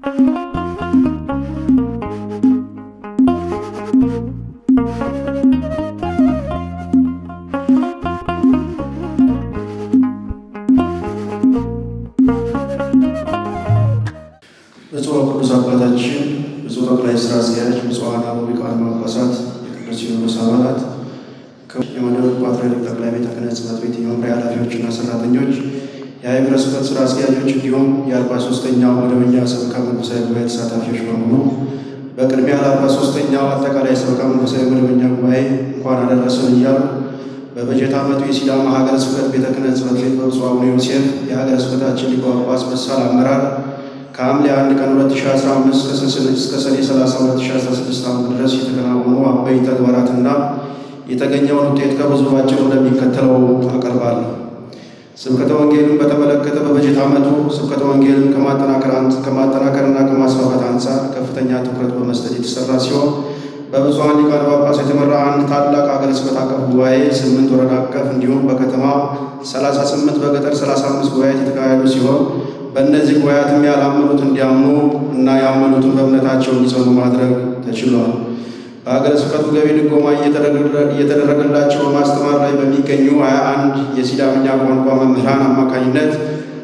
ብፁዕ ቅዱስ አባታችን፣ ብፁዕ ጠቅላይ ስራ አስኪያጅ፣ ብፁዓን አበው ሊቃነ ጳጳሳት፣ የቅዱስ ሲኖዶስ አባላት፣ የመንበረ ፓትርያርክ ጠቅላይ ቤተ ክህነት ጽሕፈት ቤት የመምሪያ ኃላፊዎችና ሰራተኞች፣ የሀገረ ስብከት ስራ አስኪያጆች እንዲሁም የአርባ ሶስተኛው መደበኛ ሰበካ መንፈሳዊ ጉባኤ ተሳታፊዎች በሙሉ በቅድሚያ ለአርባ ሶስተኛው አጠቃላይ ሰበካ መንፈሳዊ መደበኛ ጉባኤ እንኳን አደረሰን እያሉ በበጀት ዓመቱ የሲዳማ ሀገረ ስብከት ቤተ ክህነት ጽሕፈት ቤት በብፁዕ አቡነ ዮሴፍ የሀገረ ስብከታችን ሊቀ ጳጳስ በሳል አመራር ከሐምሌ 1 ቀን 2015 እስከ ሰኔ 30 2016 ዓ.ም ድረስ የተከናወኑ አበይ ተግባራትና የተገኘውን ውጤት ከብዙ ባጭሩ እንደሚከተለው አቀርባለሁ። ስብከተ ወንጌልን በተመለከተ በበጀት ዓመቱ ስብከተ ወንጌልን ከማጠናከርና ከማስፋፋት አንጻር ከፍተኛ ትኩረት በመስጠት የተሰራ ሲሆን በብፁዓን ሊቃነ ጳጳሳት የተመራ አንድ ታላቅ ሀገረ ስብከት አቀፍ ጉባኤ፣ ስምንት ወረዳ አቀፍ እንዲሁም በከተማ 38 በገጠር 35 ጉባኤያት የተካሄዱ ሲሆን በእነዚህ ጉባኤያትም ያላመኑት እንዲያምኑ እና ያመኑትን በእምነታቸው እንዲጸኑ ማድረግ ተችሏል። በሀገረ ስብከቱ ገቢ ድጎማ እየተደረገላቸው በማስተማር ላይ በሚገኙ 21 የሲዳምኛ ቋንቋ መምህራን አማካኝነት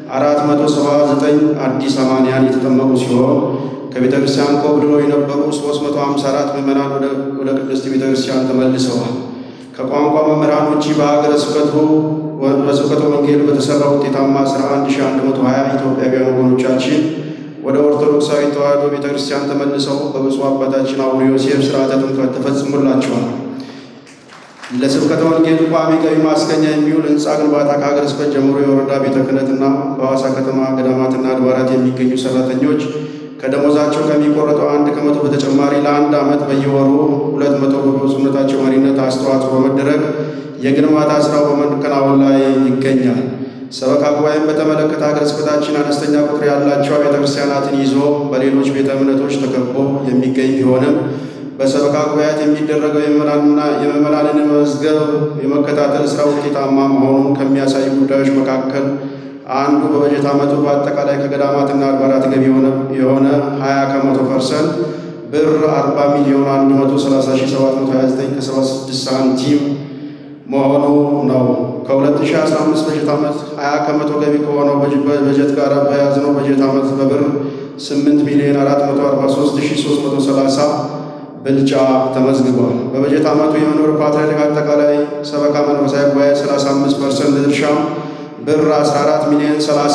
479 አዲስ አማንያን የተጠመቁ ሲሆን ከቤተ ክርስቲያን ኮብልሎ የነበሩ 354 ምዕመናን ወደ ቅድስት ቤተ ክርስቲያን ተመልሰዋል። ከቋንቋ መምህራን ውጪ በሀገረ ስብከቱ በስብከተ ወንጌል በተሰራ ውጤታማ ስራ 1120 ኢትዮጵያውያን ወገኖቻችን ወደ ኦርቶዶክሳዊ ተዋሕዶ ቤተ ክርስቲያን ተመልሰው በብፁዕ አባታችን አቡነ ዮሴፍ ስርዓተ ጥምቀት ተፈጽሞላቸዋል። ለስብከተ ወንጌል ቋሚ ገቢ ማስገኛ የሚውል ህንፃ ግንባታ ከሀገረ ስብከት ጀምሮ የወረዳ ቤተ ክህነትና በሐዋሳ ከተማ ገዳማትና አድባራት የሚገኙ ሰራተኞች ከደሞዛቸው ከሚቆረጠው አንድ ከመቶ በተጨማሪ ለአንድ ዓመት በየወሩ ሁለት መቶ በብፁዕነታቸው መሪነት አስተዋጽኦ በመደረግ የግንባታ ስራው በመከናወን ላይ ይገኛል። ሰበካ ጉባኤን በተመለከተ ሀገረ ስብከታችን አነስተኛ ቁጥር ያላቸው ቤተ ክርስቲያናትን ይዞ በሌሎች ቤተ እምነቶች ተከቦ የሚገኝ ቢሆንም በሰበካ ጉባኤያት የሚደረገው የምዕመናንን መዝገብ የመከታተል ስራ ውጤታማ መሆኑን ከሚያሳዩ ጉዳዮች መካከል አንዱ በበጀት ዓመቱ በአጠቃላይ ከገዳማትና አድባራት ገቢ የሆነ 20 ከመቶ ፐርሰንት ብር 40 ሚሊዮን 130729 ከ76 ሳንቲም መሆኑ ነው። ከ2015 በጀት ዓመት 20 ከመቶ ገቢ ከሆነው በጀት ጋር በያዝነው በጀት ዓመት በብር 8 ሚሊዮን 443330 ብልጫ ተመዝግቧል። በበጀት ዓመቱ የመንበረ ፓትርያርክ አጠቃላይ ሰበካ መንፈሳዊ ጉባኤ 35 ፐርሰንት ድርሻ ብር 14 ሚሊዮን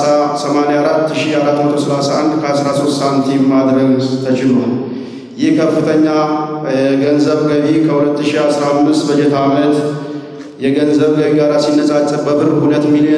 384431 ከ13 ሳንቲም ማድረግ ተችሏል። ይህ ከፍተኛ የገንዘብ ገቢ ከ2015 በጀት ዓመት የገንዘብ ገቢ ጋር ሲነጻጸር በብር 2 ሚሊዮን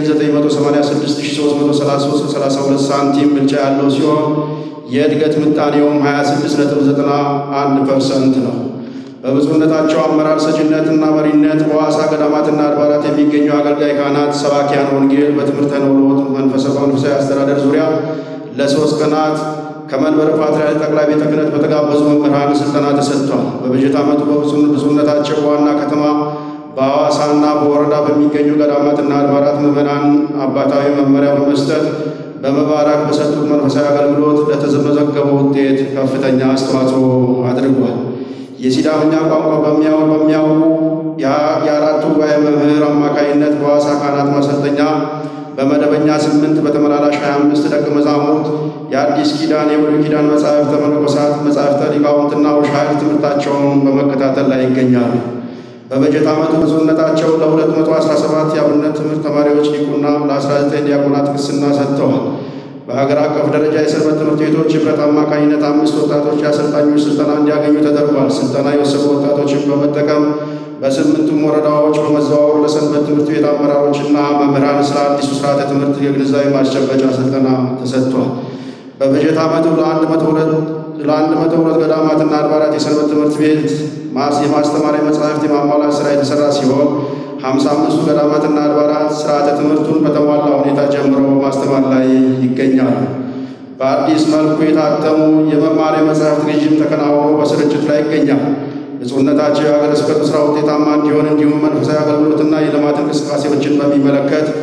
986332 ሳንቲም ብልጫ ያለው ሲሆን የእድገት ምጣኔውም 26.91 ፐርሰንት ነው። በብፁዕነታቸው አመራር ሰጭነትና መሪነት በሐዋሳ ገዳማትና አድባራት የሚገኙ አገልጋይ ካህናት፣ ሰባኪያን ወንጌል በትምህርተ ነውሎት መንፈሳዊ አስተዳደር ዙሪያ ለሶስት ቀናት ከመንበረ ፓትርያርክ ጠቅላይ ቤተ ክህነት በተጋበዙ መምህራን ስልጠና ተሰጥቷል። በበጀት ዓመቱ በብፁዕነታቸው በዋና ከተማ በሐዋሳና በወረዳ በሚገኙ ገዳማትና አድባራት ምዕመናን አባታዊ መመሪያ በመስጠት በመባረክ በሰጡት መንፈሳዊ አገልግሎት ለተመዘገበው ውጤት ከፍተኛ አስተዋጽኦ አድርጓል። የሲዳምኛ ቋንቋ በሚያውቁ የአራቱ ጉባኤ መምህር አማካይነት በሐዋሳ ካህናት ማሰልጠኛ በመደበኛ ስምንት በተመላላሽ 25 ደቀ መዛሙርት የአዲስ ኪዳን የብሉይ ኪዳን መጻሕፍተ መነኮሳት መጻሕፍተ ሊቃውንትና ውሻይር ትምህርታቸውን በመከታተል ላይ ይገኛሉ። በበጀት ዓመቱ ብፁዕነታቸው ለ217 የአብነት ትምህርት ተማሪዎች ዲቁና ለ19 ዲያቆናት ቅስና ሰጥተዋል። በሀገር አቀፍ ደረጃ የሰንበት ትምህርት ቤቶች ኅብረት አማካኝነት አምስት ወጣቶች የአሰልጣኞች ስልጠና እንዲያገኙ ተደርጓል። ስልጠና የወሰዱ ወጣቶችን በመጠቀም በስምንቱም ወረዳዎች በመዘዋወር ለሰንበት ትምህርት ቤት አመራሮችና መምህራን ስለ አዲሱ ስርዓተ ትምህርት የግንዛቤ ማስጨበጫ ስልጠና ተሰጥቷል። በበጀት ዓመቱ ለአንድ መቶ ሁለት ገዳማትና አድባራት የሰንበት ትምህርት ቤት የማስተማሪያ መጻሕፍት የማሟላት ስራ የተሰራ ሲሆን ሀምሳ አምስቱ ገዳማትና አድባራት ስርዓተ ትምህርቱን በተሟላ ሁኔታ ጀምረው በማስተማር ላይ ይገኛሉ። በአዲስ መልኩ የታተሙ የመማሪያ መጻሕፍት ግዥም ተከናውኖ በስርጭት ላይ ይገኛል። ብፁዕነታቸው የሀገረ ስብከቱ ስራ ውጤታማ እንዲሆን እንዲሁም መንፈሳዊ አገልግሎትና የልማት እንቅስቃሴዎችን በሚመለከት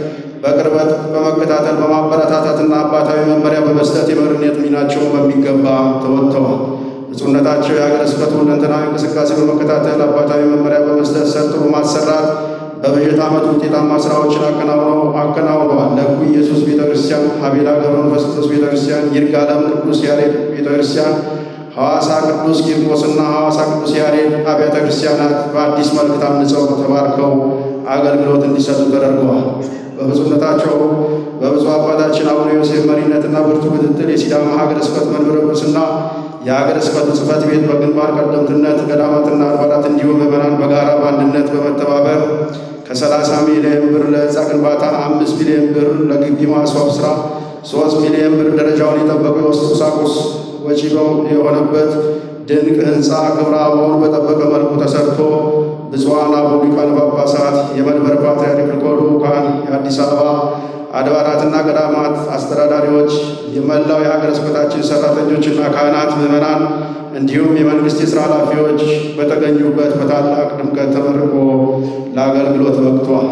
በቅርበት በመከታተል በማበረታታትና አባታዊ መመሪያ በመስጠት የመሪነት ሚናቸውን በሚገባ ተወጥተዋል። ብፁዕነታቸው የሀገረ ስብከቱ ሁለንተናዊ እንቅስቃሴ በመከታተል አባታዊ መመሪያ በመስጠት ሰርቶ በማሰራት በበጀት ዓመቱ ውጤታማ ስራዎችን አከናውነዋል። ለኩ ኢየሱስ ቤተ ክርስቲያን፣ ሀቤላ ገብረ መንፈስ ቅዱስ ቤተ ክርስቲያን፣ ይርጋለም ቅዱስ ያሬድ ቤተ ክርስቲያን፣ ሐዋሳ ቅዱስ ቂርቆስና ሐዋሳ ቅዱስ ያሬድ አብያተ ክርስቲያናት በአዲስ መልክ ታንጸው ተባርከው አገልግሎት እንዲሰጡ ተደርገዋል። በብፁዕነታቸው በብፁዕ አባታችን አቡነ ዮሴፍ መሪነትና ብርቱ ክትትል የሲዳማ ሀገረ ስብከት መንበረ ጵጵስና የሀገረ ስብከቱ ጽሕፈት ቤት በግንባር ቀደምትነት ገዳማትና አድባራት እንዲሁም ምዕመናን በጋራ በአንድነት በመተባበር ከ30 ሚሊዮን ብር ለሕንፃ ግንባታ፣ አምስት ሚሊዮን ብር ለግቢ ማስዋብ ስራ፣ ሶስት ሚሊዮን ብር ደረጃውን የጠበቁ የውስጥ ቁሳቁስ ወጪ የሆነበት ድንቅ ሕንፃ ክብረ አበባውን በጠበቀ መልኩ ተሰርቶ ብፁዓን አበው ሊቃነ ጳጳሳት፣ የመንበረ ፓትርያርክ ልዑካን፣ የአዲስ አበባ አድባራትና ገዳማት አስተዳዳሪዎች፣ የመላው የሀገረ ስብከታችን ሰራተኞችና ካህናት፣ ምዕመናን እንዲሁም የመንግስት የሥራ ኃላፊዎች በተገኙበት በታላቅ ድምቀት ተመርቆ ለአገልግሎት በቅቷል።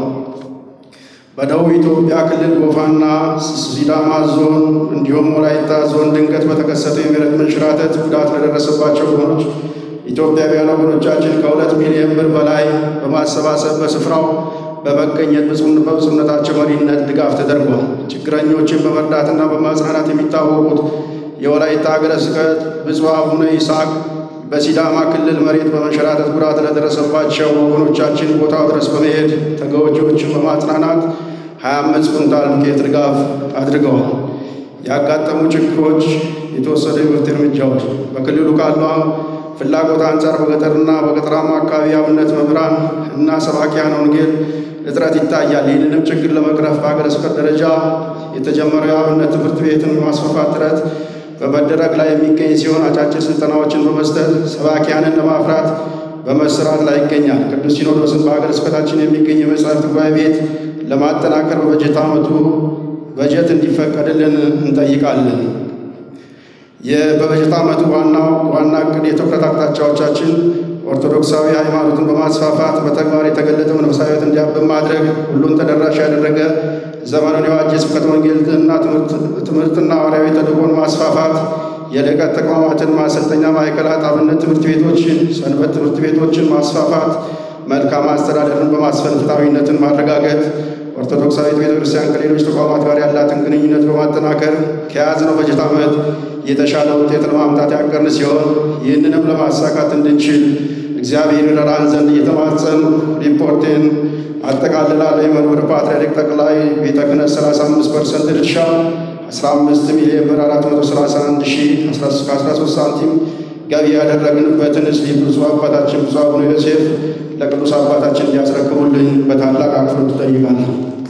በደቡብ ኢትዮጵያ ክልል ጎፋና ሲዳማ ዞን እንዲሁም ወላይታ ዞን ድንገት በተከሰተው የመሬት መንሸራተት ጉዳት ለደረሰባቸው ወገኖች ኢትዮጵያውያን ወገኖቻችን ከሁለት ሚሊዮን ብር በላይ በማሰባሰብ በስፍራው በመገኘት በብፁዕነታቸው መሪነት ድጋፍ ተደርጓል። ችግረኞችን በመርዳትና በማጽናናት የሚታወቁት የወላይታ ሀገረ ስብከት ብፁዕ አቡነ ይስሐቅ በሲዳማ ክልል መሬት በመንሸራተት ጉዳት ለደረሰባቸው ወገኖቻችን ቦታው ድረስ በመሄድ ተጎጂዎችን በማጽናናት 25 ኩንታል ዱቄት ድጋፍ አድርገዋል። ያጋጠሙ ችግሮች፣ የተወሰዱ የመፍትሄ እርምጃዎች በክልሉ ካለው ፍላጎት አንጻር በገጠርና በገጠራማ አካባቢ የአብነት መምህራን እና ሰባኪያን ወንጌል እጥረት ይታያል። ይህንንም ችግር ለመቅረፍ በሀገረ ስብከት ደረጃ የተጀመረው የአብነት ትምህርት ቤትን ማስፋፋት ጥረት በመደረግ ላይ የሚገኝ ሲሆን አጫጭር ስልጠናዎችን በመስጠት ሰባኪያንን ለማፍራት በመሰራት ላይ ይገኛል። ቅዱስ ሲኖዶስን በሀገረ ስብከታችን የሚገኝ የመጻሕፍት ጉባኤ ቤት ለማጠናከር በበጀት ዓመቱ በጀት እንዲፈቀድልን እንጠይቃለን። በበጀት ዓመቱ ዋናው ዋና እቅድ የትኩረት አቅጣጫዎቻችን ኦርቶዶክሳዊ ሃይማኖትን በማስፋፋት በተግባር የተገለጠ መንፈሳዊት እንዲያብብ ማድረግ፣ ሁሉን ተደራሽ ያደረገ ዘመኑን የዋጀ ስብከተ ወንጌልና ትምህርትና ሐዋርያዊ ተልእኮን ማስፋፋት፣ የልዕቀት ተቋማትን ማሰልጠኛ ማዕከላት፣ አብነት ትምህርት ቤቶችን፣ ሰንበት ትምህርት ቤቶችን ማስፋፋት፣ መልካም አስተዳደርን በማስፈን ፍትሐዊነትን ማረጋገጥ፣ ኦርቶዶክሳዊት ቤተ ክርስቲያን ከሌሎች ተቋማት ጋር ያላትን ግንኙነት በማጠናከር ከያዝነው በጀት ዓመት የተሻለ ውጤት ለማምጣት ያቀርን ሲሆን ይህንንም ለማሳካት እንድንችል እግዚአብሔር ይረዳን ዘንድ እየተማጸን ሪፖርቴን አጠቃልላለሁ። የመንበረ ፓትርያርክ ጠቅላይ ቤተ ክህነት 35 ፐርሰንት ድርሻ 15 ሚሊዮን ብር 431 ሺህ 13 ሳንቲም ገቢ ያደረግንበትን ስሊፕ ብፁዕ አባታችን ብፁዕ አቡነ ዮሴፍ ለቅዱስ አባታችን እንዲያስረክቡልኝ በታላቅ አክብሮት እጠይቃለሁ።